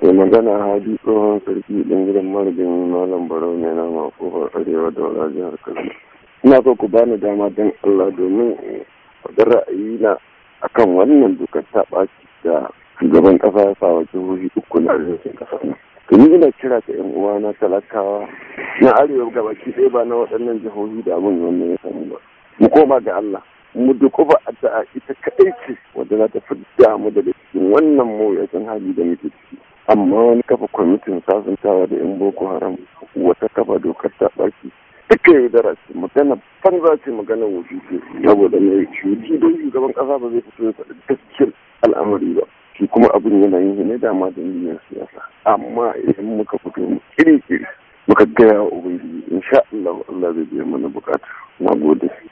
Mai magana hadi tsohon sarki ɗin gidan marigin malam barau mai nama kofar arewa da wala jihar Kaduna. Ina so ku bani dama don Allah domin faɗin ra'ayina akan wannan dokar ta ɓaci da shugaban ƙasa ya sa wa jihohi uku na arewacin ƙasar nan. Tuni ina kira ga 'yan uwana talakawa na arewa gabaki ɗaya ba na waɗannan jihohi da abin wannan ya samu ba. Mu koma ga Allah. mu dukufa addu'a ita kaɗai ce wadda za ta fidda mu daga cikin wannan mawuyacin hali da muke ciki amma wani kafa kwamitin sasantawa da yan boko haram wata kafa dokar ta ɓaki duka yaudara ce magana banza ce magana wuce ce saboda mai shuti don shugaban ƙasa ba zai fito ya faɗi gaskiyar al'amari ba shi kuma abin yana yin ne dama da niyyar siyasa amma idan muka fito mu kiri-kiri muka gaya wa ubangiji insha Allah Allah zai biya mana bukata na gode